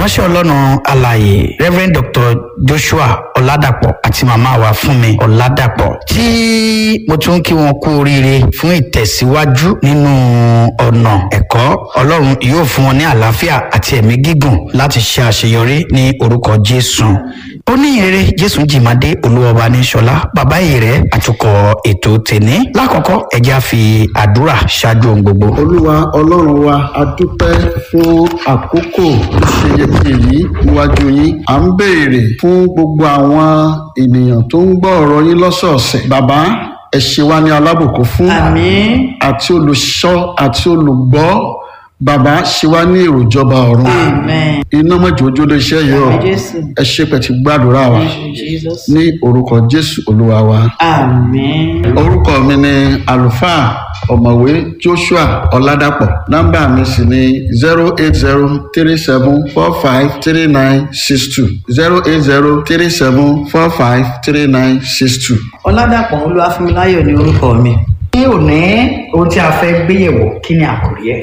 ìránṣẹ́ ọlọ́run alààyè rev dr joshua ọ̀làdàpọ̀ àti màmá wa fúnmi ọ̀làdàpọ̀ tí mo tún kí wọn kú oríire fún ìtẹ̀síwájú nínú ọ̀nà ẹ̀kọ́ ọlọ́run yóò fún wọn ní àlàáfíà àti ẹ̀mí gígùn láti ṣe àṣeyọrí ní orúkọ jésù ó ní ìrere jésù jìmádé olúwọba ní sọlá bàbá ìrẹ àtúkọ ètò tèní lákọ̀ọ́kọ́ ẹ̀já fi àdúrà ṣáájú ohun gbogbo. olúwa ọlọ́run wa a dúpẹ́ fún àkókò ìṣeyẹtì yìí níwájú yín à ń béèrè fún gbogbo àwọn ènìyàn tó ń gbọ́ ọ̀rọ̀ yín lọ́sọ̀ọ̀sẹ̀ bàbá ẹ ṣe wá ní alábòkó fún Àmín. àti olùṣọ́ àti olùgbọ́ bàbá ṣe wá ní èrò ìjọba ọ̀run Amen. iná mọ̀jọ́jọ́ lè ṣe yìí o Àmín Jésù. ẹ ṣe pẹ̀tì gbàdúrà wa Jesus. ní orúkọ jésù olúwa wa. Amen. orúkọ mi ni àlùfáà ọ̀mọ̀wé joshua ọ̀làdàpọ̀ nọ́mbà mi sì ni zero eight zero three seven four five three nine six two zero eight zero three seven four five three nine six two. Ọládàpọ̀ Olúwafúnmiláyọ̀ ni orúkọ mi. ní òní ohun tí a fẹ́ gbéyẹ̀wò kí ni àkòrí ẹ̀.